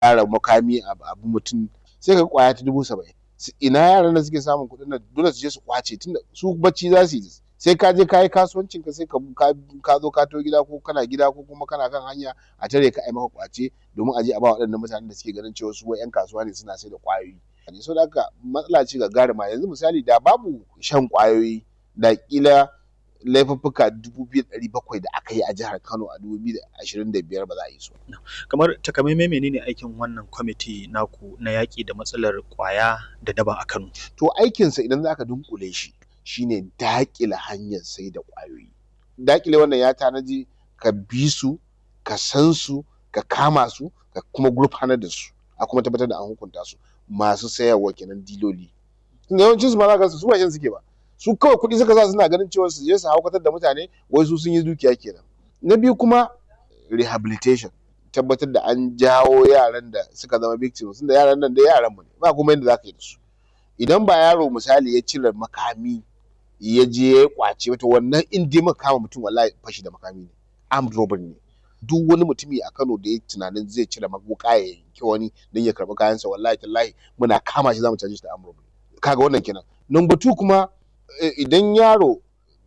ƙara makami abu mutum sai ka kwaya ta dubu saba'in ina yaran da suke samun kuɗin nan dole su je su kwace tunda su bacci za su yi sai ka je ka yi kasuwancin ka sai ka zo ka to gida ko kana gida ko kuma kana kan hanya a tare ka ai maka kwace domin a je a ba waɗannan mutanen da suke ganin cewa su wai 'yan kasuwa ne suna sai da kwayoyi so da haka matsala ce gagarima yanzu misali da babu shan kwayoyi da kila laifuffuka dubu biyu ɗari bakwai da aka yi a jihar Kano a dubu biyu da ashirin da biyar ba za a yi su. Kamar takamaimai menene aikin wannan kwamiti naku na yaƙi da matsalar ƙwaya da daba a Kano? To aikinsa idan za ka dunkule shi shine daƙile hanyar sai da ƙwayoyi. Daƙile wannan ya tanaji ka bi su, ka san su, ka kama su, ka kuma gurfanar da su, a kuma tabbatar da an hukunta su masu sayarwa kenan diloli. Tunda yawancin su ma za ka su ba shan suke ba. su kawai kuɗi suka sa suna ganin cewa su je su haukatar da mutane wai su sun yi dukiya kenan na biyu kuma rehabilitation tabbatar da an jawo yaran da suka zama victims tunda yaran nan da yaran mu ne ba kuma yadda zaka yi da su idan ba yaro misali ya cire makami ya je ya kwace wata wannan in dai muka kama mutum wallahi fashi da makami ne armed robbery ne duk wani mutumi a Kano da ya tunanin zai cire wuka ya yanki wani don ya karɓi kayansa wallahi tallahi muna kama shi zamu caje shi da armed robbery kaga wannan kenan number two kuma idan yaro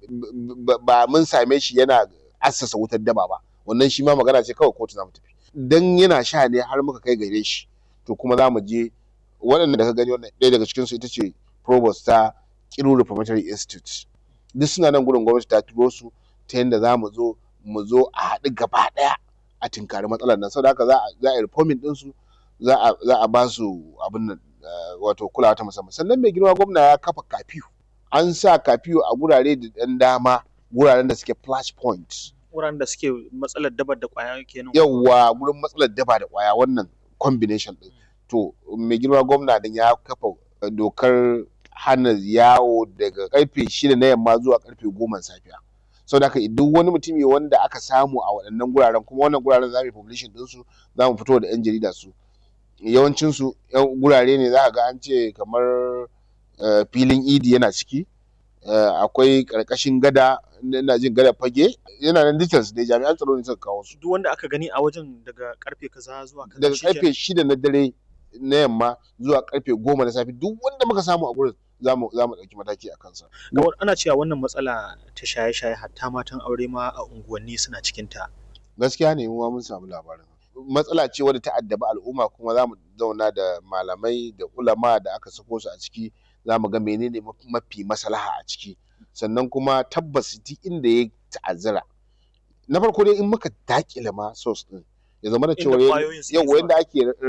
ba mun same shi yana assasa wutar daba ba wannan shi ma magana ce kawai kotu zamu tafi dan yana sha ne har muka kai gare shi to kuma zamu je waɗanda da ka gani wannan ɗaya daga cikin su ita ce provost ta Kiru Reformatory Institute duk suna nan gurin gwamnati ta turo su ta yadda za mu zo mu zo a haɗu gaba ɗaya a tinkari matsalar nan saboda haka za a yi reforming ɗinsu za a ba su abin nan wato kulawa ta musamman sannan mai girma gwamna ya kafa kafiyu an sa kafiyo a gurare da ɗan dama guraren da suke flash point wuraren da suke matsalar daba da kwaya kenan yawa gurin matsalar daba da kwaya wannan combination din to mai girma gwamna din ya kafa dokar hana yawo daga karfe shida na yamma zuwa karfe goma safiya sau da duk wani mutumi wanda aka samu a waɗannan guraren kuma wannan guraren za mu yi publishing ɗinsu za mu fito da 'yan jarida su yawancinsu gurare ne za ka ga an ce kamar filin idi yana ciki akwai karkashin gada ina jin gada fage yana nan details da jami'an tsaro ne suka kawo su duk wanda aka gani a wajen daga karfe kaza zuwa kaza daga karfe shida na dare na yamma zuwa karfe goma na safe duk wanda muka samu a gurin za mu ɗauki mataki a kansa. ana cewa wannan matsala ta shaye-shaye hatta matan aure ma a unguwanni suna cikin ta. gaskiya ne mu ma mun samu labarin matsala ce wadda ta addabi al'umma kuma za mu zauna da malamai da ulama da aka sako su a ciki za mu ga menene mafi maslaha a ciki sannan kuma tabbas duk inda ya ta'azzara na farko dai in muka dakile ma source din ya zama da cewa yau yanda ake